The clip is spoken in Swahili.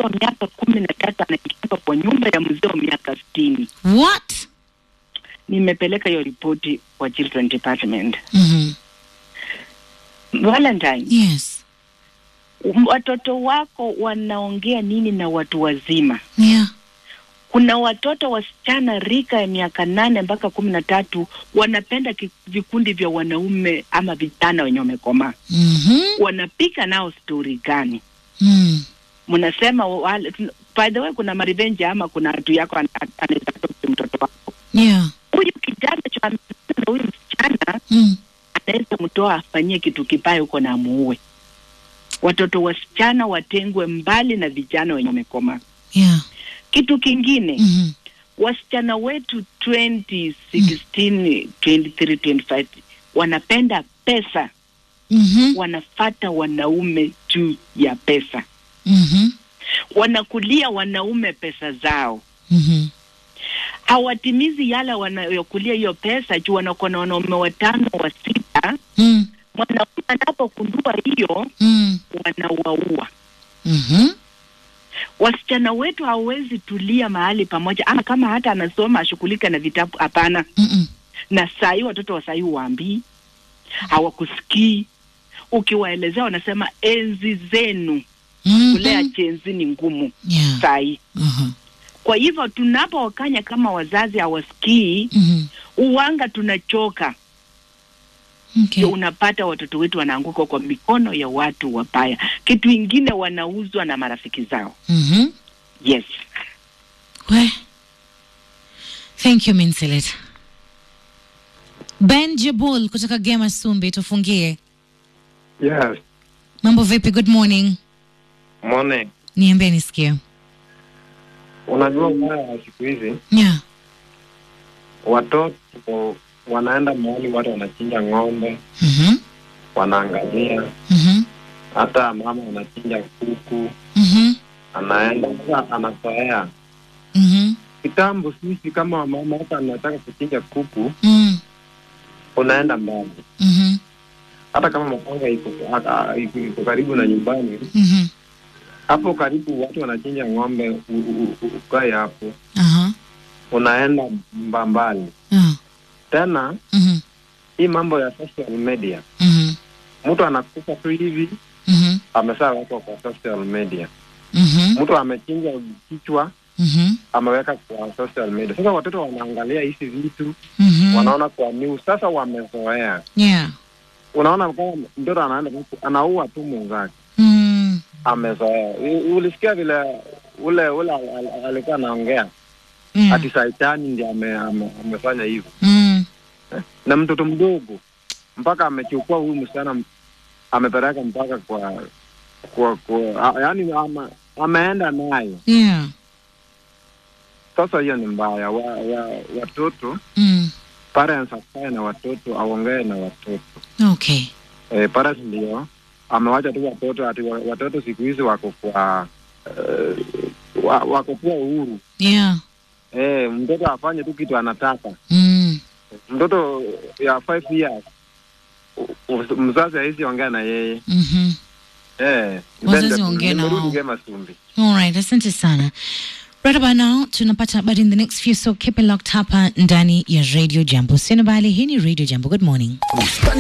wa miaka kumi na tatu anaingia kwa nyumba ya mzee wa miaka sitini. What? Nimepeleka hiyo ripoti kwa children department. Mhm. Valentine, Yes. um, watoto wako wanaongea nini na watu wazima? Yeah. Kuna watoto wasichana rika ya miaka nane mpaka kumi na tatu wanapenda ki- vikundi vya wanaume ama vijana wenye wamekomaa. Mhm. Wanapika nao stori gani? Mm. Mnasema wale, by the way, kuna marevenge ama kuna atu yako ana- anaweza kutoka mtoto wako Yeah. huyu kijana cha amependa huyu msichana Mm. anaweza mtoa afanyie kitu kibaya huko na amuue. Watoto wasichana watengwe mbali na vijana wenye wamekomaa. Yeah. Kitu kingine Mhm. wasichana wetu 2016 23 25 wanapenda pesa, Mhm. wanafata wanaume juu ya pesa, Mhm. wanakulia wanaume pesa zao, Mhm. hawatimizi yale wanayokulia hiyo pesa juu wanakuwa na wanaume watano wa sita. Mm. Mwanaume anapokundua hiyo, Mm. wanawaua. Mhm. Wasichana wetu hawawezi tulia mahali pamoja, ama kama hata anasoma ashughulika na vitabu, hapana. Mm-mm. na saa hii watoto wa saa hii waambii, hawakusikii. Ukiwaelezea wanasema enzi zenu Mhm. kulea jenzi ni ngumu Yeah. saa hii. Mhm. Kwa hivyo tunapowakanya kama wazazi hawasikii, Mhm. uwanga tunachoka, Okay. ndio unapata watoto wetu wanaanguka kwa mikono ya watu wabaya. Kitu ingine wanauzwa na marafiki zao. Mhm. Yes, We. Thank you Minselet. Ben Jebul kutoka Gema Sumbi tufungie. Yes, Mambo vipi? Good morning. mone, Niambie nisikie. unajua ubaya wa siku hizi Yeah. watoto wanaenda mahali watu wanachinja ng'ombe, Mhm. wanaangalia, Mhm. hata mama anachinja kuku, Mhm. anaenda sasa, anazoea. Mhm. Kitambo sisi kama mama, hata anataka kuchinja kuku, Mm. unaenda mbali, Mhm. hata kama mapanga iko hata iko iko karibu na nyumbani, Mhm. hapo karibu watu wanachinja ng'ombe, u- u- u- ukae hapo, Aha. unaenda mbambali Ah. tena. Mhm. Hii mambo ya social media, Mhm. mtu anakufa tu hivi Mhm. amesha wekwa kwa social media. Mhm. Mtu amechinja kichwa Mhm. ameweka kwa social media. Sasa watoto wanaangalia hizi vitu Mhm. wanaona kwa news, sasa wamezoea. Yeah. Unaona kama mtoto anaenda huku, anaua tu mwenzake, Mm. amezoea. U- Ulisikia vile ule ule al- al- alikuwa anaongea Yeah. ati Saitani ndiye ame, ame, amefanya hivyo Mm. na mtoto mdogo mpaka amechukua huyu msichana m- amepeleka mpaka kwa kwa, kwa a- yaani ama, ameenda nayo Yeah. Sasa hiyo ni mbaya. Wa, wa, watoto Mm. parents akae na watoto, aongee na watoto Okay. e, parents ndio amewacha tu watoto ati wa- watoto siku hizi wako kwa uh, wa, wako kwa uhuru Yeah. e, mtoto afanye tu kitu anataka. Mm. Mtoto ya five years u- u- mzazi hawezi ongea na yeye Mhm. e, Wazazi waongee na wao. Gema Sumbi. All right, asante sana. Right about now tunapata habari in the next few so keep it locked hapa ndani ya Radio Jambo. Sina bali hii ni Radio Jambo. Good morning.